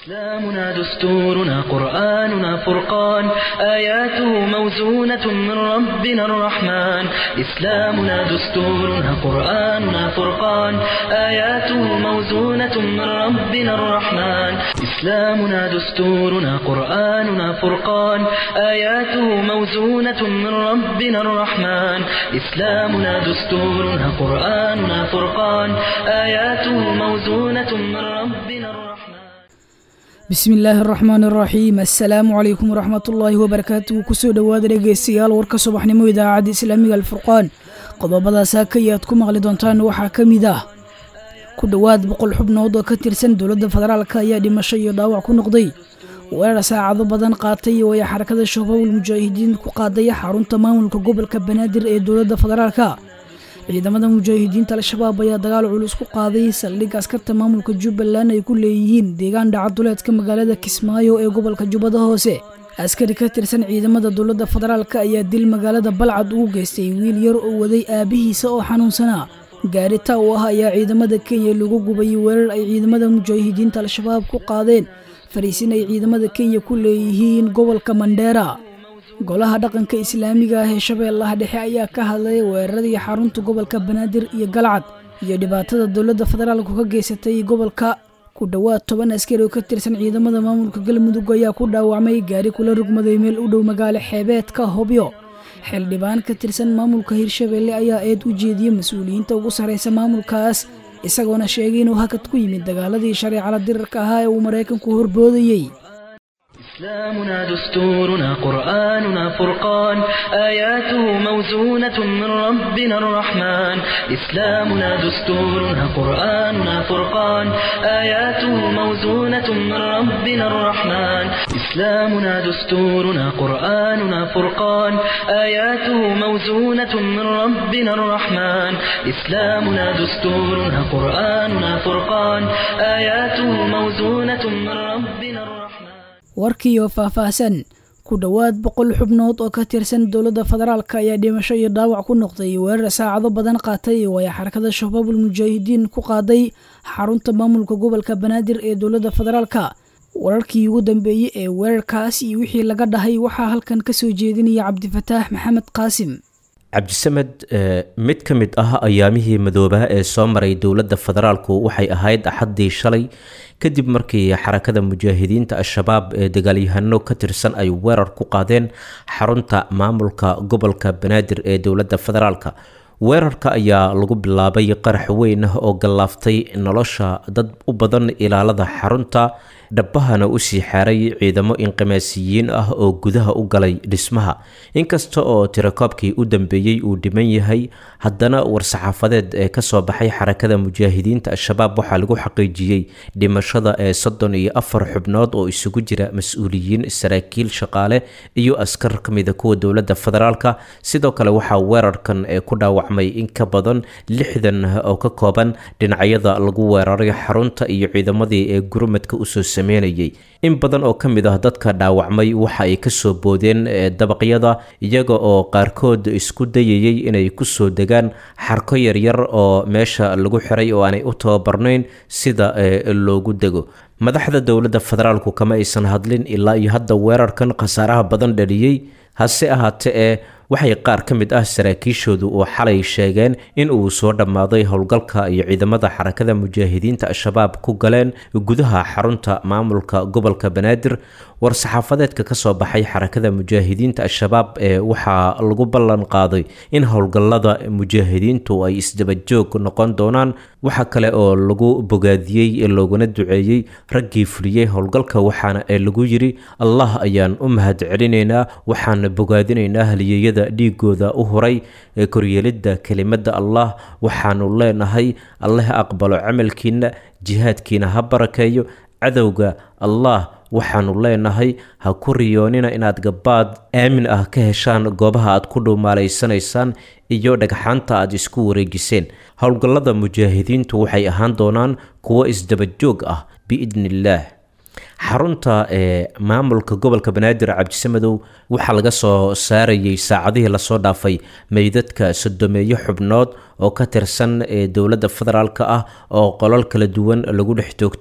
إسلامنا دستورنا قرآننا فرقان آياته موزونة من ربنا الرحمن إسلامنا دستورنا قرآننا فرقان آياته موزونة من ربنا الرحمن إسلامنا دستورنا قرآننا فرقان آياته موزونة من ربنا الرحمن إسلامنا دستورنا قرآننا فرقان آياته موزونة من ربنا الرحمن bismi illaahi araxmaan araxiim assalaamu calaykum waraxmatullaahi wabarakaatuhu kusoo dhowaada dhegeystayaal warka subaxnimo idaacadda islaamiga alfurqaan qodobadaas haka aad ku maqli doontaan waxaa ka mid ah ku dhowaad boqol xubnood oo ka tirsan dowladda federaalk ayaa dhimasho iyo dhaawac ku noqday weerar saacado badan qaatay oo ay xarakada shabaabul mujaahidiin ku qaadaya xarunta maamulka gobolka banaadir ee dowladda federaalka ciidamada mujaahidiinta al-shabaab ayaa dagaal culus ku qaaday saldhig askarta maamulka jubbaland ay ku leeyihiin deegaan dhacaduleedka magaalada kismaayo ee gobolka jubbada hoose askari ka tirsan ciidamada dowladda federaalk ayaa dil magaalada balcad ugu geystay wiil yar oo waday aabihiisa oo xanuunsanaa gaari taa u ah ayaa ciidamada kenya lagu gubay weerar ay ciidamada mujaahidiinta al-shabaab ku qaadeen fariisin ay ciidamada kenya ku leeyihiin gobolka mandheera golaha dhaqanka islaamiga ah ee shabeellaha dhexe ayaa ka hadlay weeraradii xarunta gobolka banaadir iyo galcad iyo dhibaatada dowladda federaalku ka geysatay gobolka ku dhowaad toban askari oo ka tirsan ciidamada maamulka galmudug ayaa ku dhaawacmay gaari kula rugmaday meel u dhow magaalo xeebeedka hobyo xildhibaan ka tirsan maamulka hirshabeelle ayaa eed u jeediyey mas-uuliyiinta ugu sarraysa maamulkaas isagoona sheegay inuu hakad ku yimid dagaaladii shareecala dirarka ahaa ee uu maraykanku horboodayey إسلامنا دستورنا قرآننا فرقان آياته موزونة من ربنا الرحمن إسلامنا دستورنا قرآننا فرقان آياته موزونة من ربنا الرحمن إسلامنا دستورنا قرآننا فرقان آياته موزونة من ربنا الرحمن إسلامنا دستورنا قرآننا فرقان آياته موزونة من ربنا الرحمن warkiioo faahfaahsan ku dhowaad boqol xubnood oo ka tirsan dowladda federaalk ayaa dhimasho iyo dhaawac ku noqday weerar saacado badan qaatay oo ay xarakada shabaabul mujaahidiin ku qaaday xarunta maamulka gobolka banaadir ee dowladda federaalka wararkii ugu dambeeyey ee weerarkaas iyo wixii laga dhahay waxaa halkan ka soo jeedinaya cabdifataax maxamed qaasim cabdisamed mid ka mid ah ayaamihii madoobaa ee soo maray dowladda federaalku waxay ahayd axaddii shalay kadib markii xarakada mujaahidiinta al-shabaab ee dagaalyahano ka tirsan ay weerar ku qaadeen xarunta maamulka gobolka banaadir ee dowladda federaalka weerarka ayaa lagu bilaabay qarax weyn ah oo gallaaftay nolosha dad u badan ilaalada xarunta dhabbahana usii xaaray ciidamo inqimaasiyiin ah oo gudaha u galay dhismaha inkasta oo tirakoobkii u dambeeyey uu dhiman yahay haddana war-saxaafadeed ee kasoo baxay xarakada mujaahidiinta al-shabaab waxaa lagu xaqiijiyey dhimashada ee soddon iyo afar xubnood oo isugu jira mas-uuliyiin saraakiil shaqaale iyo askar ka mida kuwa dowladda federaalka sidoo kale waxaa weerarkan ee ku dhaawacmay in ka badan lixdan oo ka kooban dhinacyada lagu weeraray xarunta iyo ciidamadii ee gurmadka usoo sameynayay in badan oo ka mid ah dadka dhaawacmay waxa ay kasoo boodeen dabaqyada iyaga oo qaarkood isku dayayay inay kusoo degaan xarko yaryar oo meesha lagu xiray oo aanay u tababarnayn sida loogu dego madaxda dowladda federaalku kama aysan hadlin ilaa iyo hadda weerarkan khasaaraha badan dhaliyey hase ahaatee ee waxay qaar ka mid ah saraakiishoodu oo xalay sheegeen in uu soo dhammaaday howlgalka iyo ciidamada xarakada mujaahidiinta al-shabaab ku galeen gudaha xarunta maamulka gobolka banaadir war-saxaafadeedka kasoo baxay xarakada mujaahidiinta al-shabaab ee waxaa lagu ballan qaaday in howlgallada mujaahidiintu ay isdabajoog noqon doonaan waxa kale oo lagu bogaadiyey looguna duceeyey raggii fuliyey howlgalka waxaana ee lagu yiri allah ayaan u mahad celinaynaa waxaan bogaadinaynaa haliyeyada dhiigooda u huray ee koryeelidda kelimada allah waxaanu leenahay alle ha aqbalo camalkiina jihaadkiina ha barakeeyo cadowga allah waxaanu leenahay ha ku riyoonina inaad gabaad aamin ah ka heshaan goobaha aad ku dhuumaalaysanaysaan iyo dhagxaanta aad isku wareejiseen howlgallada mujaahidiintu waxay ahaan doonaan kuwo isdabajoog ah biidni illaah xarunta ee maamulka gobolka banaadir cabdisamadow waxaa laga soo saarayay saacadihii lasoo dhaafay meydadka sodomeeyo xubnood oo ka tirsan ee dowladda federaalk ah oo qolal kala duwan lagu dhex toogtay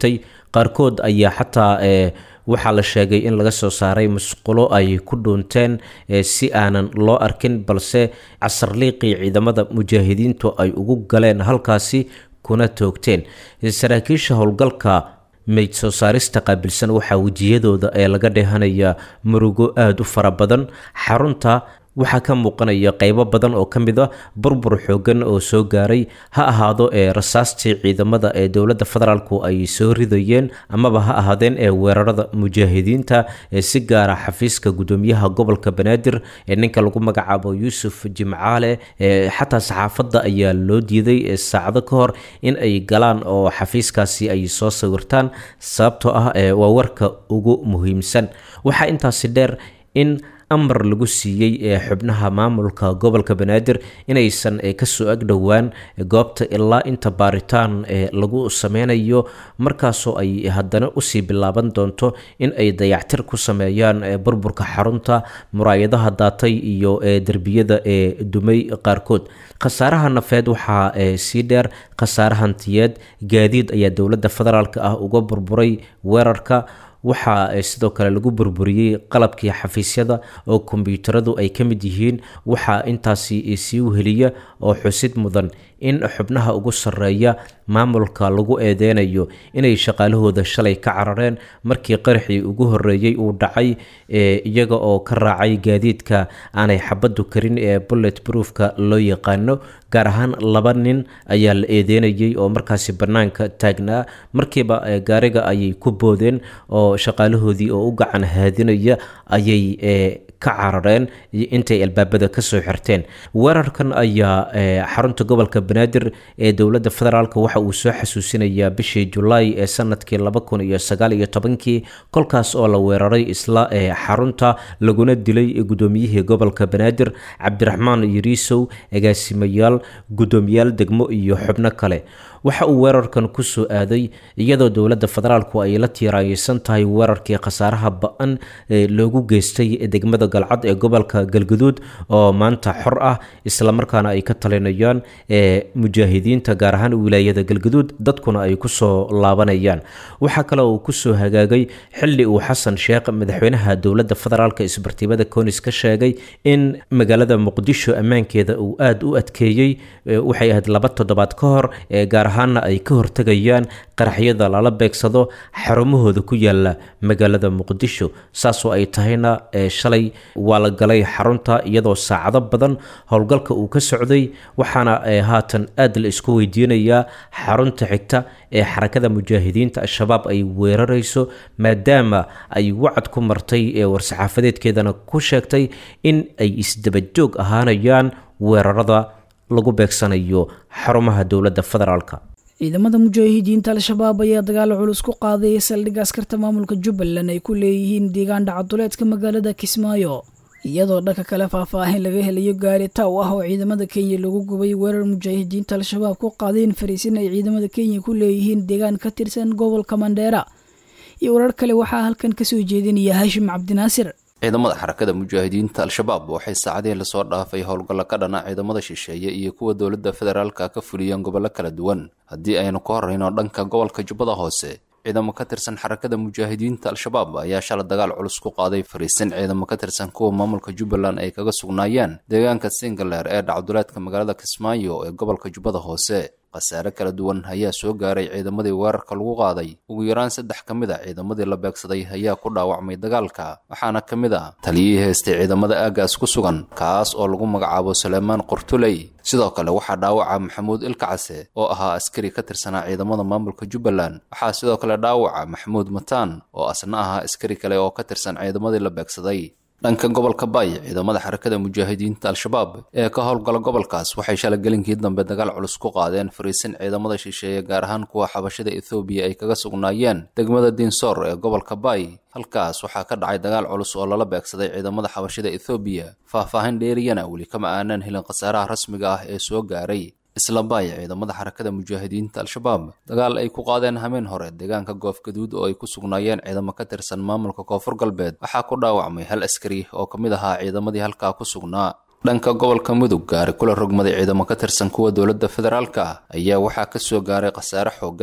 qaarkood ayaa xataa waxaa la sheegay in laga soo saaray musqulo ay ku dhuunteen si aanan loo arkin balse casarliiqii ciidamada mujaahidiintu ay ugu galeen halkaasi kuna toogteen saraakiisha howlgalka meyd soo saarista qaabilsan waxaa wejiyadooda ee laga dheehanayaa murugo aada u fara badan xarunta waxaa ka muuqanaya qeybo badan oo ka mid a burbur xoogan oo soo gaaray ha ahaado ee rasaastii ciidamada ee dowladda federaalku ay soo ridayeen amaba ha ahaadeen ee weerarada mujaahidiinta ee si gaara xafiiska gudoomiyaha gobolka banaadir ee ninka lagu magacaabo yuusuf jimcaale ee xataa saxaafadda ayaa loo diiday saacado ka hor in ay galaan oo xafiiskaasi ay soo sawirtaan sababtoo ah waa warka ugu muhiimsan waxaa intaasi dheer in amar lagu siiyey ee xubnaha maamulka gobolka banaadir inaysan kasoo agdhowaan goobta ilaa inta baaritaan lagu sameynayo markaasoo ay haddana usii bilaaban doonto in ay dayactir ku sameeyaan burburka xarunta muraayadaha daatay iyo derbiyada ee dumay qaarkood khasaaraha nafeed waxaa sii dheer khasaare hantiyeed gaadiid ayaa dowladda federaalk ah uga burburay weerarka waxaa sidoo kale lagu burburiyey qalabkii xafiisyada oo kombyuutaradu ay ka mid yihiin waxaa intaasi sii weheliya oo xusid mudan in xubnaha ugu sarreeya maamulka lagu eedeynayo inay shaqaalahooda shalay ka carareen markii qaraxii ugu horreeyey uu dhacay iyaga oo ka raacay gaadiidka aanay xabaddu karin ee bullet broofka loo yaqaano gaar ahaan laba nin ayaa la eedeynayay oo markaasi bannaanka taagnaa markiiba gaariga ayay ku boodeen oo shaqaalahoodii oo u gacan haadinaya ayay ka carareen intay albaabada kasoo xirteen weerarkan ayaa xarunta gobolka banaadir ee dowladda federaalk waxa uu soo xasuusinayaa bishii julaay ee sanadkii laba kun iyo sagaal iyo tobankii kolkaas oo la weeraray isla xarunta laguna dilay gudoomiyihii gobolka banaadir cabdiraxmaan yariisow agaasimayaal gudoomiyaal degmo iyo xubno kale waxa uu weerarkan kusoo aaday iyadoo dowladda federaalku ay la tiiraayeysan tahay weerarkii khasaaraha ba-an loogu geystay degmada galcad ee gobolka galguduud oo maanta xor ah islamarkaana ay ka talinayaan mujaahidiinta gaar ahaan wilaayada galguduud dadkuna ay kusoo laabanayaan waxaa kale uu kusoo hagaagay xili uu xasan sheekh madaxweynaha dowladda federaalk isbartiibada konis ka sheegay in magaalada muqdisho ammaankeeda uu aada u adkeeyey waxay ahayd laba toddobaad ka hor gaar ahaana ay ka hortegayaan qaraxyada lala beegsado xarumahooda ku yaala magaalada muqdisho saasoo ay tahayna shalay waa la galay xarunta iyadoo saacado badan howlgalka uu ka socday waxaana haatan aada la isku weydiinayaa xarunta xigta ee xarakada mujaahidiinta al-shabaab ay weerarayso maadaama ay wacad ku martay ee war-saxaafadeedkeedana ku sheegtay in ay isdabajoog ahaanayaan weerarada lagu beegsanayo xarumaha dowladda federaalka ciidamada mujaahidiinta al-shabaab ayaa dagaalo culus ku qaaday saldhigga askarta maamulka jubbaland ay ku leeyihiin deegaan dhacaduleedka magaalada kismaayo iyadoo dhanka kale faahfaahin laga helayo gaari taw ah oo ciidamada kenya lagu gubay weerar mujaahidiinta al-shabaab ku qaadeen fariisin ay ciidamada kenya ku leeyihiin deegaan ka tirsan gobolka mandheera iyo warar kale waxaa halkan kasoo jeedinaya haashim cabdinaasir ciidamada xarakada mujaahidiinta al-shabaab waxay saacadihii lasoo dhaafay howlgallo ka dhana ciidamada shisheeye iyo kuwa dowladda federaalka ka fuliyeen gobollo kala duwan haddii aynu ka horrayno dhanka gobolka jubbada hoose ciidamo ka tirsan xarakada mujaahidiinta al-shabaab ayaa shala dagaal culus ku qaaday fariisin ciidamo ka tirsan kuwa maamulka jubbaland ay kaga sugnaayeen deegaanka singaleer ee dhacduleedka magaalada kismaayo ee gobolka jubbada hoose khasaare kala duwan ayaa soo gaaray ciidamadii weerarka lagu qaaday ugu yaraan saddex ka mid a ciidamadii la beegsaday ayaa ku dhaawacmay dagaalka waxaana ka mid ah taliyihii haystay ciidamada aagaas ku sugan kaas oo lagu magacaabo suleymaan qortuley sidoo kale waxaa dhaawaca maxamuud ilkacase oo ahaa askari ka tirsanaa ciidamada maamulka jubbaland waxaa sidoo kale dhaawaca maxamuud mataan oo asna ahaa askari kale oo ka tirsan ciidamadii la beegsaday dhanka gobolka baay ciidamada xarakada mujaahidiinta al-shabaab ee ka howlgala gobolkaas waxay shalagelinkii dambe dagaal culus ku qaadeen fariisin ciidamada shisheeye gaar ahaan kuwa xabashada ethoobiya ay kaga sugnaayeen degmada diinsoor ee gobolka baay halkaas waxaa ka dhacay dagaal culus oo lala beegsaday ciidamada xabashada ethoobiya faahfaahin dheeriyana weli kama aanaan helin khasaaraha rasmiga ah ee soo gaaray isla baay ciidamada xarakada mujaahidiinta al-shabaab dagaal ay ku qaadeen hameen hore deegaanka goofgaduud oo ay ku sugnaayeen ciidamo ka tirsan maamulka koonfur galbeed waxaa ku dhaawacmay hal askari oo ka mid ahaa ciidamadii halkaa ku sugnaa dhanka gobolka mudug gaari kula rogmaday ciidamo ka tirsan kuwa dowladda federaalka ah ayaa waxaa ka soo gaaray khasaare xooggan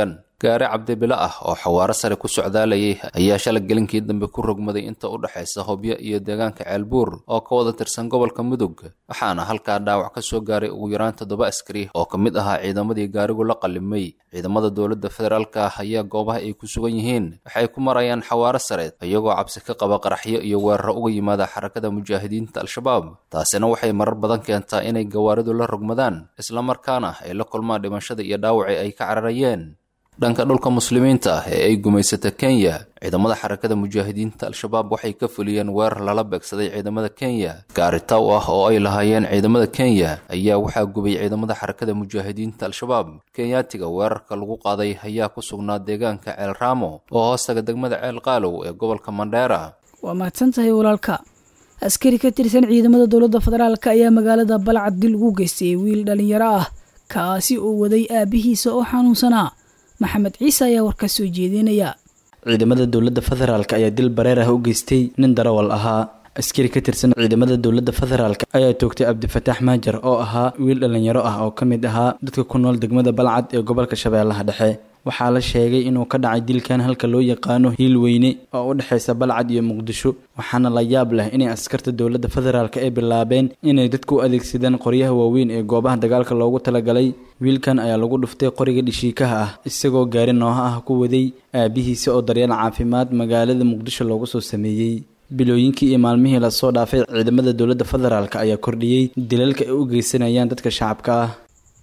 gaari cabdibilo ah oo xawaaro sare ku socdaalayay ayaa shala gelinkii dambe ku rogmaday inta u dhexaysa hobyo iyo deegaanka ceelbuur oo ka wada tirsan gobolka mudug waxaana halkaa dhaawac ka soo gaaray ugu yaraan toddoba askari oo ka mid ahaa ciidamadii gaarigu la qalimay ciidamada dowladda federaalka ah ayaa goobaha ay ku sugan yihiin waxay ku marayaan xawaaro sare iyagoo cabsi ka qaba qaraxyo iyo weeraro uga yimaada xarakada mujaahidiinta al-shabaab taasina waxay marar badan keentaa inay gawaaridu la rogmadaan islamarkaana ay la kulmaan dhimashada iyo dhaawaci ay ka cararayeen dhanka dhulka muslimiinta ah ee ay gumaysata kenya ciidamada xarakada mujaahidiinta al-shabaab waxay ka fuliyeen weerar lala beegsaday ciidamada kenya gaari taw ah oo ay lahaayeen ciidamada kenya ayaa waxaa gubay ciidamada xarakada mujaahidiinta al-shabaab kenyaatiga weerarka lagu qaaday ayaa ku sugnaa deegaanka ceel raamo oo hoostaga degmada ceel qaalow ee gobolka mandheera waa mahadsan tahay walaalka askari ka tirsan ciidamada dowladda federaalk ayaa magaalada balcad dil ugu geystay wiil dhallinyaro ah kaasi oo waday aabihiisa oo xanuunsanaa maxamed ciise ayaa warkaas soo jeedinaya ciidamada dowladda federaalk ayaa dil bareer ah u geystay nin darawal ahaa askari ka tirsan ciidamada dowladda federaalk ayaa toogtay cabdifataax maajar oo ahaa wiil dhallinyaro ah oo ka mid ahaa dadka ku nool degmada balcad ee gobolka shabeellaha dhexe waxaa la sheegay inuu ka dhacay dilkan halka loo yaqaano hiil weyne oo u dhexaysa balcad iyo muqdisho waxaana la yaab leh inay askarta dowladda federaalk ay bilaabeen inay dadku u adeegsadaan qoryaha waaweyn ee goobaha dagaalka loogu talagalay wiilkan ayaa lagu dhuftay qoriga dhishiikaha ah isagoo gaari nooha ah ku waday aabihiisa oo daryeel caafimaad magaalada muqdisho loogu soo sameeyey bilooyinkii iyo maalmihii lasoo dhaafay ciidamada dowladda federaalk ayaa kordhiyey dilalka ay u geysanayaan dadka shacabka ah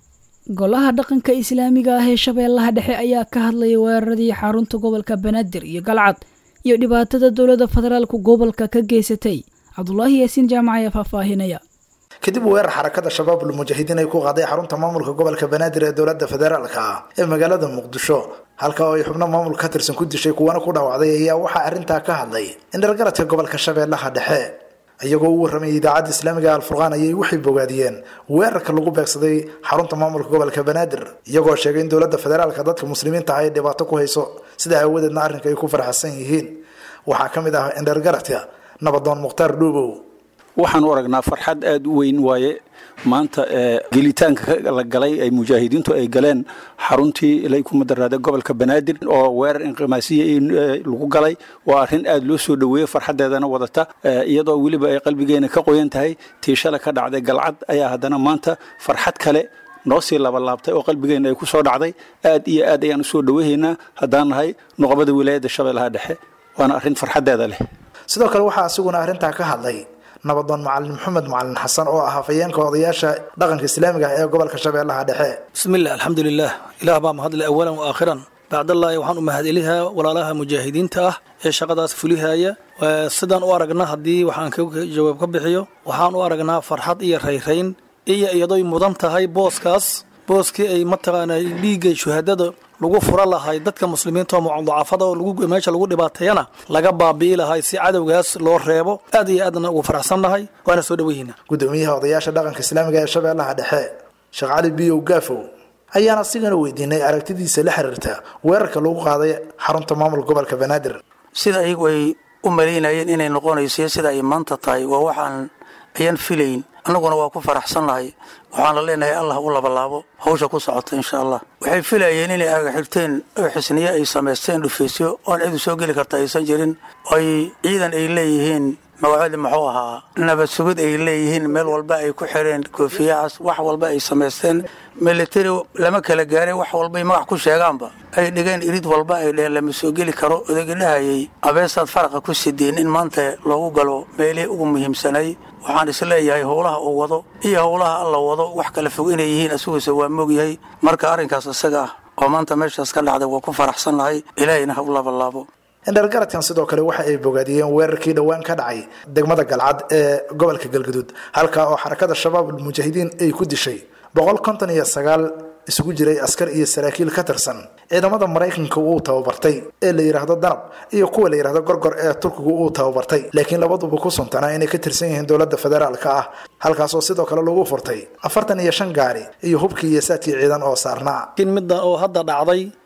golaha dhaqanka islaamiga ah ee shabeellaha dhexe ayaa ka hadlayay weeraradii xarunta gobolka banaadir iyo galcad iyo dhibaatada dowladda federaalku gobolka ka geysatay cabdulaahi yaasiin jaamac ayaa faahfaahinaya kadib weerar xarakada shabaabul mujaahidiin ay ku qaaday xarunta maamulka gobolka banaadir ee dowladda federaalka ah ee magaalada muqdisho halka oo ay xubno maamul ka tirsan ku dishay kuwana ku dhaawacday ayaa waxaa arrintaa ka hadlay indhargaradka gobolka shabeellaha dhexe iyagoo u warramayay idaacadda islaamiga alfurqaan ayay waxay bogaadiyeen weerarka lagu beegsaday xarunta maamulka gobolka banaadir iyagoo sheegay in dowladda federaalka dadka muslimiinta ah ay dhibaato ku hayso sida aawadeedna arrinka ay ku faraxsan yihiin waxaa ka mid ah indhargaradka nabadoon mukhtaar dhuubow waxaan u aragnaa farxad aada u weyn waaye maanta gelitaanka la galay ay mujaahidiintu ay galeen xaruntii ilay ku madaraada gobolka banaadir oo weerar inqimaasiya lagu galay waa arrin aada loo soo dhoweeyey farxaddeedana wadata iyadoo weliba ay qalbigeena ka qoyan tahay tiishale ka dhacday galcad ayaa haddana maanta farxad kale noo sii labalaabtay oo qalbigeena ay ku soo dhacday aad iyo aad ayaan usoo dhoweehaynaa haddaan nahay nuqbada wilaayadda shabeellaha dhexe waana arrin farxaddeeda leh sidoo kale waxaa asiguna arrintaa ka hadlay nabadoon macalin maxamed macalin xasan oo ah hafayeenka odayaasha dhaqanka islaamiga ah ee gobolka shabeellaha dhexe bismiillah alxamdulilah ilaah baa mahadle awalan wa aakhiran bacdallaahi waxaan u mahadcelihaa walaalaha mujaahidiinta ah ee shaqadaas fulihaya sidaan u aragna haddii waxaan ka jawaab ka bixiyo waxaan u aragnaa farxad iyo rayrayn iyo iyadoy mudan tahay booskaas booskii ay mataqaana dhiigga shuhadada lagu fura lahay dadka muslimiinta oo mucadacafada oo meesha lagu dhibaateeyana laga baabi'i lahay si cadowgaas loo reebo aad iyo aadna ugu faraxsannahay waana soo dhoweyhiina gudoomiyaha odayaasha dhaqanka islaamiga ee shabeellaha dhexe sheekh cali biyow gaafow ayaan asigana weydiinay aragtidiisa la xiriirta weerarka lagu qaaday xarunta maamulka gobolka banaadir sida ayagu ay u malaynayeen inay noqonayso sida ay maanta tahay waa waxaan ayaan filayn annaguna waa ku faraxsannahay waxaan la leenahay allah u labalaabo hawsha ku socota insha allah waxay filayeen inay agaxirteen oo xisniye ay samaysteen dhufaysyo oon cidu soo geli karta aysan jirin ay ciidan ay leeyihiin magacoodi muxuu ahaa nabad sugid ay leeyihiin meel walba ay ku xireen koofiyahaas wax walba ay samaysteen military lama kala gaaray wax walbay magac ku sheegaanba ay dhigeen irid walba ay dheheen lama soo geli karo odagi dhahayay abeesaad faraqa ku sideen in maanta loogu galo meelihii ugu muhiimsanay waxaan isleeyahay howlaha uu wado iyo howlaha alla wado wax kala fog inay yihiin asiguuse waa moogyahay marka arrinkaas isaga ah oo maanta meeshaas ka dhacday waa ku faraxsannahay ilaahayna ha u labalaabo indhargaradkan sidoo kale waxa ay bogaadiyeen weerarkii dhowaan ka dhacay degmada galcad ee gobolka galgaduud halkaa oo xarakada shabaab almujaahidiin ay ku dishay boqol konton iyo sagaal isugu jiray askar iyo saraakiil ka tirsan ciidamada maraykanka uu tababartay ee la yidhaahdo danab iyo kuwa la yidhahdo gorgor ee turkigu uu tababartay laakiin labaduba ku suntanaa inay ka tirsan yihiin dowladda federaalka ah halkaasoo sidoo kale lagu furtay afartan iyo shan gaari iyo hubkii iyo saadkii ciidan oo saarnaa laakiin midda oo hadda dhacday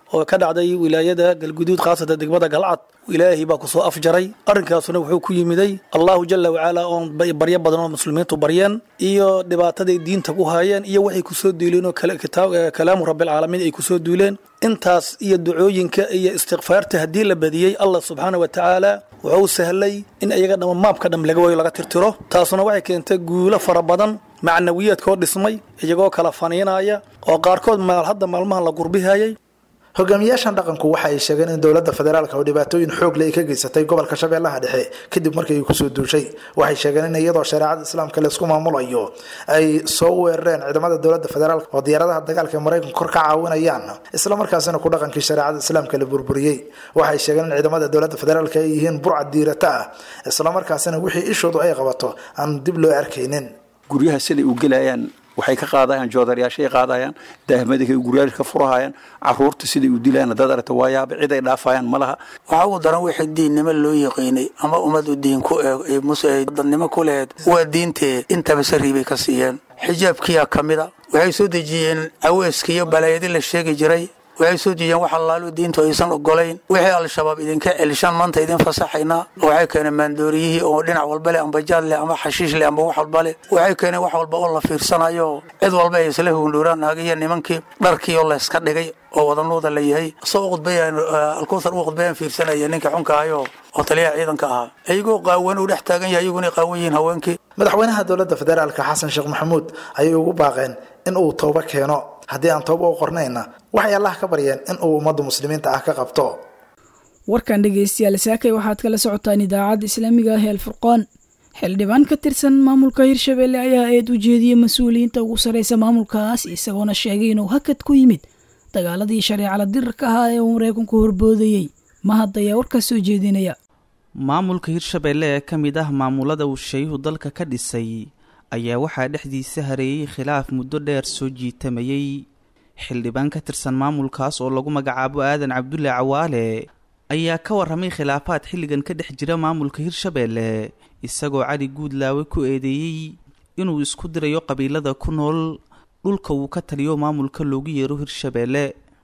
oo ka dhacday wilaayada galguduud khaasatan degmada galcad ilaahay baa kusoo afjaray arrinkaasuna wuxuu ku yimiday allahu jala wacala oon baryo badan oo muslimiintu baryeen iyo dhibaataday diinta ku haayeen iyo waxay kusoo duuleen oo kalaamu rabbilcaalamiin ay kusoo duuleen intaas iyo ducooyinka iyo istikfaarta haddii la badiyey allah subxaana wa tacaala wuxuu sahlay in iyaga dhama maabka dham laga wayo laga tirtiro taasuna waxay keentay guulo fara badan macnawiyaadkoo dhismay iyagoo kala faniinaya oo qaarkood maal hadda maalmahan la gurbihayay hogaamiyaashan dhaqanku waxa ay sheegeen in dowladda federaalka oo dhibaatooyin xoog leh ay ka geysatay gobolka shabeellaha dhexe kadib markii ay kusoo duushay waxay sheegeen in iyadoo shareecada islaamka laysku maamulayo ay soo weerareen ciidamada dowladda federaalk oo diyaaradaha dagaalka ee maraykanka kor ka caawinayaan islamarkaasina ku dhaqankii shareecada islaamka la burburiyey waxay sheegeen in ciidamada dowladda federaalk ay yihiin burcad diirata ah islamarkaasina wixii ishoodu ay qabato aan dib loo arkaynin guryaha siday u gelayaan waxay ka qaadayaan joodarayaashay qaadayaan daahmadikay guryaasha ka furahayaan caruurta siday u dilayaan dad aragta waayaaba cid ay dhaafayaan ma laha waxaa ugu daran wixii diinnimo loo yaqiinay ama ummad u diin ku eeg muse dadnimo ku lehed waa diintee intaba sariib bay ka siiyeen xijaabkiyaa ka mida waxay soo dejiyeen aweeska iyo balaayadi la sheegi jiray waxay soo dejiyeen wax allaalu diintu aysan ogolayn wixii al-shabaab idinka celishaan maanta idin fasaxaynaa waxay keeneen maandooriyihii oo dhinac walba leh amba jaad leh ama xashiish leh amba wax walba leh waxay keeneen wax walba oo la fiirsanayo cid walba ay isla hugundhowraan naagiyo nimankii dharkii oo layska dhigay oo wadanuuda la yahay soo uqudbayaan alkuutar u qudbayaan fiirsanaya ninka xunka ahayo oo taliyaha ciidanka ahaa iyagoo qaawan uu dhex taagan yahay iyaguna qaawan yihiin haweenkii madaxweynaha dowladda federaalka xasan sheekh maxamuud ayay ugu baaqeen in uu toobo keeno haddii aan toobo u qornayna waxay allah ka baryeen in uu ummadda muslimiinta ah ka qabto warkan dhegaystayaal saakay waxaad kala socotaan idaacadda islaamiga ah ee alfurqaan xildhibaan ka tirsan maamulka hirshabelle ayaa eed u jeediyey mas-uuliyiinta ugu sarreysa maamulkaas isagoona sheegay inuu hakad ku yimid dagaaladii shareecala dirarka ahaa ee uu maraykanku horboodayey mahad ayaa warkaas soo jeedinaya maamulka hirshabelle ee ka mid ah maamulada uu shayuhu dalka ka dhisay ayaa waxaa dhexdiisa hareeyey khilaaf muddo dheer soo jiitamayey xildhibaan ka tirsan maamulkaas oo lagu magacaabo aadan cabdulle cawaale ayaa ka warramay khilaafaad xilligan ka dhex jira maamulka hirshabelle isagoo cali guudlaawe ku eedeeyey inuu isku dirayo qabiilada ku nool dhulka uu ka taliyo maamulka loogu yeero hirshabelle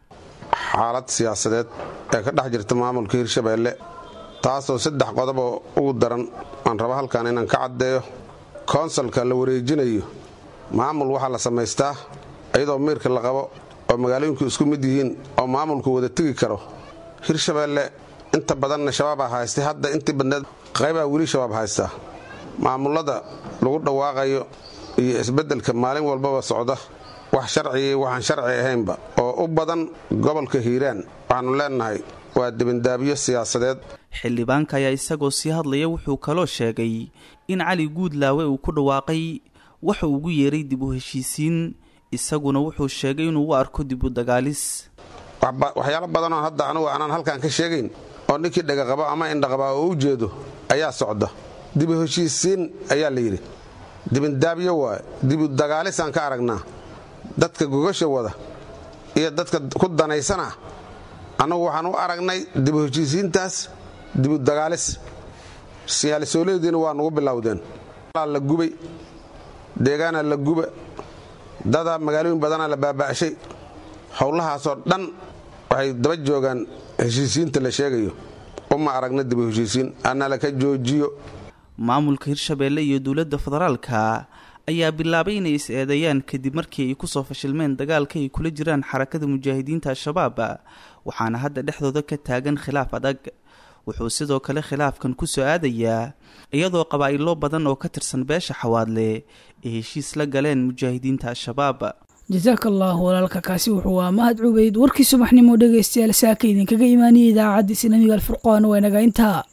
xaalad siyaasadeed ee ka dhex jirta maamulka hirshabelle taasoo saddex qodoboo ugu daran aan rabo halkan inaan ka caddeeyo koonsalka la wareejinayo maamul waxaa la samaystaa iyadoo miirka la qabo oo magaalooyinku isku mid yihiin oo maamulku wada tegi karo hirshabelle inta badanna shabaabaa haystay hadda intii badneed qaybaa weli shabaab haystaa maamullada lagu dhawaaqayo iyo isbeddelka maalin walbaba socda wax sharcigii waxaan sharci ahaynba oo u badan gobolka hiiraan waxaannu leennahay waa dibindaabyo siyaasadeed xildhibaanka ayaa isagoo sii hadlaya wuxuu kaloo sheegay in cali guudlaawe uu ku dhawaaqay waxa ugu yeeray dib u heshiisiin isaguna wuxuu sheegay inuu u arko dib u dagaalis waxyaalo badanoo hadda anugu aanaan halkan ka sheegayn oo ninkii dhagaqabo ama indhaqabaa oo u jeedo ayaa socda dibu heshiisiin ayaa la yidhi dibindaabyo waaye dibu dagaalisaan ka aragnaa dadka gogasha wada iyo dadka ku danaysana annagu waxaan u aragnay dibu heshiisiintaas dibu dagaalis siyaalisooleediina waa nugu bilowdeen la gubay deegaana la guba dadaa magaalooyin badanaa la baaba'shay howlahaasoo dhan waxay daba joogaan heshiisiinta la sheegayo uma aragna dibu heshiisiin ana laka joojiyo maamulka hirshabelle iyo dowladda federaalka ayaa bilaabay inay is eedeeyaan kadib markii ay kusoo fashilmeen dagaalka ay kula jiraan xarakada mujaahidiinta al-shabaab waxaana hadda dhexdooda ka taagan khilaaf adag wuxuu sidoo kale khilaafkan ku soo aadayaa iyadoo qabaa'ilo badan oo ka tirsan beesha xawaadle ay heshiis la galeen mujaahidiinta al-shabaab jasaaka allahu walaalka kaasi wuxuu aa mahad cubeyd warkii subaxnimo dhegaystayaal saaka idinkaga imaaniyay idaacadda islaamiga alfurqaan waa inaga intaa